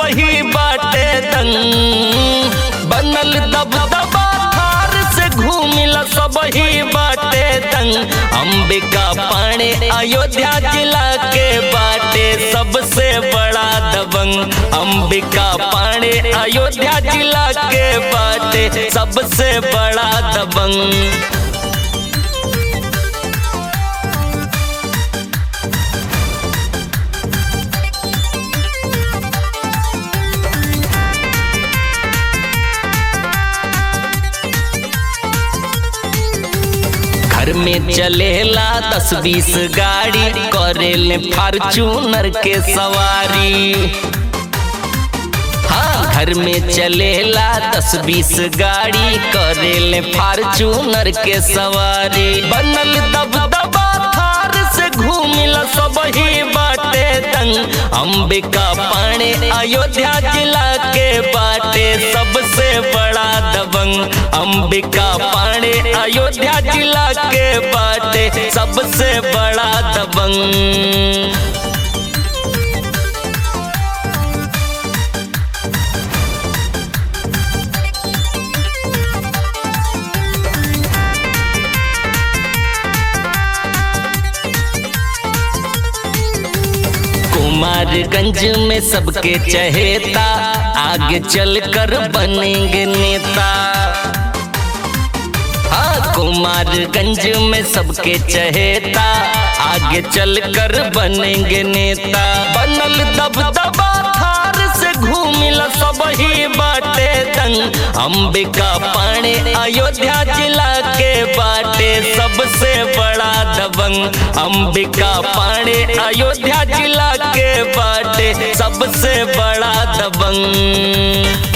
ही बाटे दंग बनल दबदबा थार से घूमिला सब ही बाटे दंग अंबिका पाणे अयोध्या जिला के बाटे सबसे बड़ा दबंग अंबिका पाणे अयोध्या जिला के बाटे सबसे बड़ा दबंग घर में चलेला दस बीस गाड़ी करेले फार्चूनर के सवारी हाँ घर में चलेला दस बीस गाड़ी करेले फार्चूनर के सवारी बनल दबदबा थार से घूमिला सब ही बाटे दंग अंबिका पाणे अयोध्या जिला के बाटे सबसे बड़ा दबंग अंबिका पाणे अयोध्या जिला के बाटे सबसे बड़ा दबंग कुमारगंज में सबके चहेता आगे चलकर बनेंगे नेता हाँ कुमारगंज में सबके चहेता आगे चलकर बनेंगे नेता बनल दबदबा थार से घूमिला सब ही बाटे दंग अंबिका पाणे अयोध्या जिला के बाटे सबसे बड़ा दबंग अंबिका पाणे अयोध्या जिला के बाटे सबसे बड़ा दबंग